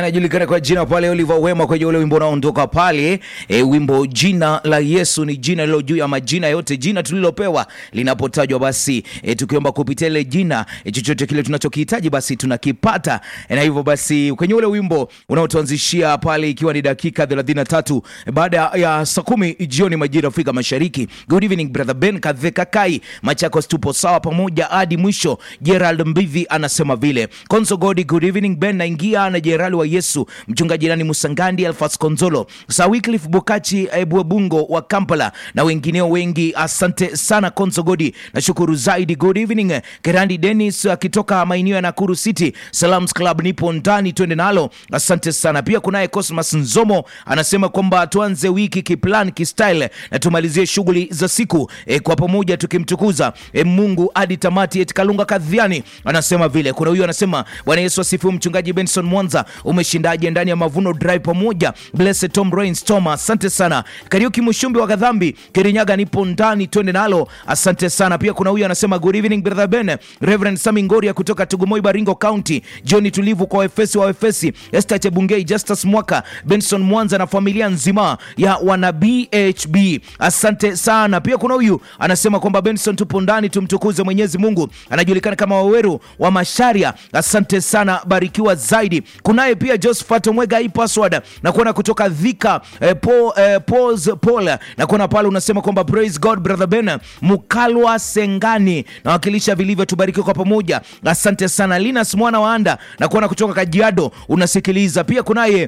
anajulikana kwa jina pale Oliver Wema kwenye ule wimbo unaondoka pale e, wimbo jina la Yesu ni jina lilo juu ya majina yote. Jina tulilopewa linapotajwa basi e, tukiomba kupitia ile jina e, chochote kile tunachokihitaji basi tunakipata e, na hivyo basi kwenye ule wimbo unaotuanzishia pale ikiwa ni dakika 33 e, baada ya saa kumi jioni majira Afrika Mashariki. Good evening brother Ben Kadheka Kai Machakos, tupo sawa pamoja hadi mwisho. Gerald Mbivi anasema vile Konzo Godi, good evening Ben, naingia na Jenerali wa Yesu mchungaji nani Musangandi Alfas Konzolo Sir Wycliffe Bukachi Bwebungo wa Kampala na wengineo wengi, asante sana Konzo Godi, nashukuru zaidi. Good evening Kerandi Dennis akitoka maeneo ya Nakuru City Salams Club, nipo ndani, twende nalo, asante sana. Pia kunaye Cosmas Nzomo anasema kwamba tuanze wiki kiplan kistyle na tumalizie shughuli za siku e, kwa pamoja tukimtukuza e, Mungu hadi tamati. Eti Kalunga Kadhiani anasema vile. Kuna huyu anasema Bwana Yesu asifiwe. Mchungaji Benson Mwanza, umeshindaje ndani ya Mavuno Drive pamoja? Blessed Tom Rains Toma, asante sana. Kariuki Mushumbi wa Gadhambi Kirinyaga, nipo ndani, twende nalo, asante sana. Pia kuna huyu anasema good evening brother Ben, Reverend Sami Ngoria kutoka Tugumoi Baringo County, John tulivu kwa Efesi wa Efesi, Esther Chebungei, Justus Mwaka, Benson Mwanza na familia nzima ya wana BHB, asante sana. Pia kuna huyu anasema kwamba Benson, tupo ndani, tumtukuze Mwenyezi Mungu, anajulikana kama Waweru wa Masharia, asante sana, barikiwa zaidi. Kunaye pia Josephat Omwega hii password na kuona kutoka Dhika eh, Paul, eh, Paul's Paul na kuona pale unasema kwamba praise God brother Ben Mukalwa Sengani nawakilisha vilivyo, tubarikiwe kwa pamoja, asante sana. Linus mwana wa Anda na kuona kutoka Kajiado unasikiliza pia. Kunaye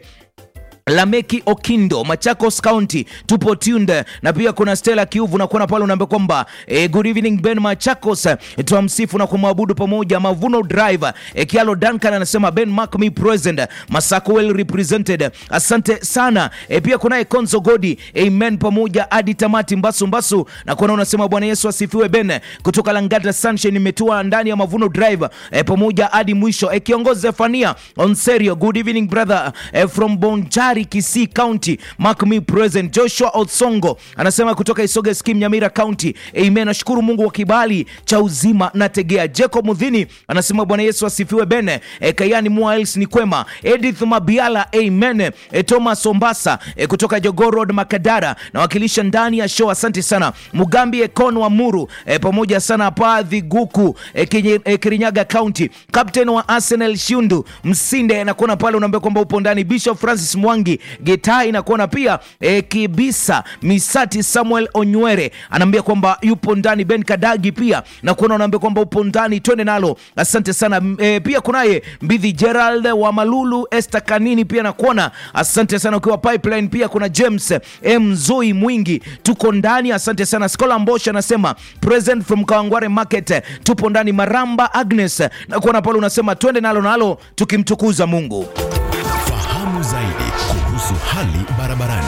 Lameki Okindo Machakos County tupo tuned, na pia kuna Stella Kiuvu na kuona pale unaambia kwamba eh, good evening Ben Machakos eh, tuamsifu na kumwabudu pamoja. Mavuno Drive eh, Kialo Duncan anasema Ben mark me present Masako well represented, asante sana eh, pia kunaye Konzo Godi amen pamoja hadi tamati Mbasu Mbasu na kuona unasema Bwana Yesu asifiwe Ben kutoka Langata Sunshine imetua ndani ya Mavuno Drive eh, pamoja hadi mwisho eh, kiongozi Zefania Onserio good evening brother eh, from Bonjari Kisii County mark me present. Joshua Otsongo anasema kutoka Isoge Skim Nyamira County amen. Nashukuru Mungu wa kibali cha uzima na tegea. Jacob Mudhini anasema Bwana Yesu asifiwe bene. E, Kayani Mwales ni kwema. Edith Mabiala amen. E, Thomas Ombasa e, kutoka Jogoo Road Makadara nawakilisha ndani ya show, asante sana. Mugambi Ekon wa Muru e, pamoja sana Padhi Guku e, kinye, e, Kirinyaga County. Captain wa Arsenal Shundu Msinde nakuona pale unaambia kwamba upo ndani. Bishop Francis Mwangi Getai nakuona pia e, Kibisa Misati Samuel Onywere anaambia kwamba yupo ndani. Ben Kadagi pia nakuona unaambia kwamba upo ndani, twende nalo, asante sana. E, pia kunaye Mbidhi Gerald wa Malulu, Esther Kanini pia nakuona, asante sana ukiwa Pipeline. Pia kuna James M Zoi Mwingi, tuko ndani, asante sana. Skola Mbosha anasema present from Kawangware Market, tupo ndani. Maramba Agnes nakuona pale unasema twende nalo nalo, tukimtukuza Mungu. Fahamu zaidi kuhusu hali barabarani.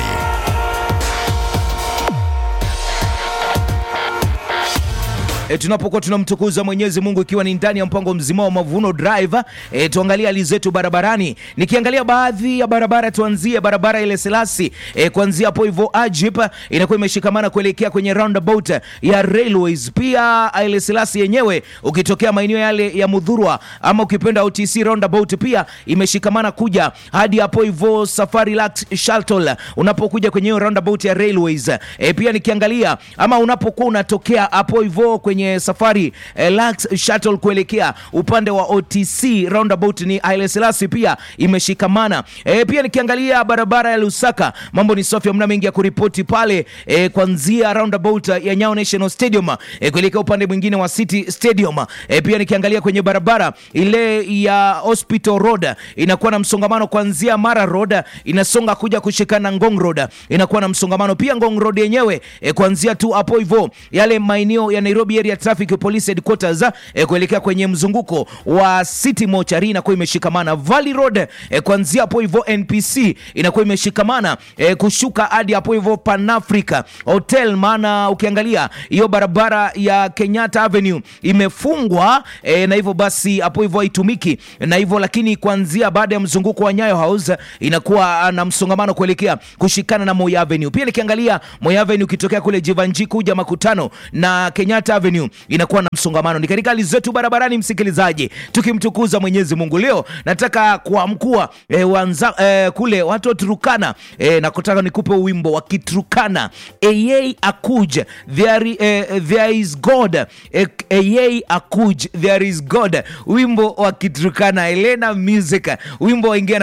E, tunapokuwa tunamtukuza Mwenyezi Mungu ikiwa ni ndani ya mpango mzima wa Mavuno Drive e, tuangalie hali zetu barabarani. Nikiangalia baadhi ya barabara, tuanzie barabara ile Selasi e, kuanzia hapo hivyo Ajip inakuwa imeshikamana kuelekea kwenye roundabout ya Railways. Pia ile Selasi yenyewe ukitokea maeneo yale ya Mudhurwa ama ukipenda OTC roundabout pia imeshikamana kuja hadi hapo hivyo Safari Lux Shuttle unapokuja kwenye hiyo roundabout ya Railways. E, pia nikiangalia ama unapokuwa unatokea hapo hivyo kwenye safari eh, Lux Shuttle kuelekea upande wa OTC roundabout ni Haile Selassie pia imeshikamana. E, pia nikiangalia barabara ya Lusaka mambo ni safi, hamna mengi ya kuripoti pale e, kuanzia roundabout ya Nyayo National Stadium e, kuelekea upande mwingine wa City Stadium. E, pia nikiangalia kwenye barabara ile ya Hospital Road inakuwa na msongamano kuanzia Mara Road inasonga kuja kushikana Ngong Road inakuwa na msongamano pia. Ngong Road yenyewe e, kuanzia tu hapo hivyo yale maeneo ya Nairobi area traffic police headquarters eh, kuelekea kwenye mzunguko wa City Mochari inakuwa imeshikamana. Valley Road eh, kuanzia hapo hivyo NPC inakuwa imeshikamana eh, kushuka hadi hapo hivyo Pan Africa Hotel, maana ukiangalia hiyo barabara ya Kenyatta Avenue imefungwa eh, na hivyo basi hapo hivyo haitumiki na hivyo, lakini kuanzia baada ya mzunguko wa Nyayo House inakuwa na msongamano kuelekea kushikana na Moi Avenue. Pia nikiangalia Moi Avenue ukitokea kule Jivanji kuja makutano na Kenyatta Avenue Avenue inakuwa na msongamano. Ni katika hali zetu barabarani, msikilizaji, tukimtukuza Mwenyezi Mungu. Leo nataka kuamkua eh, wanza, eh, kule watu wa Turukana eh, na kutaka nikupe wimbo wa Kiturukana Eyei Akuj there, eh, there is God eh, Eyei Akuj there is God, wimbo wa Kiturukana Elena Music, wimbo waingia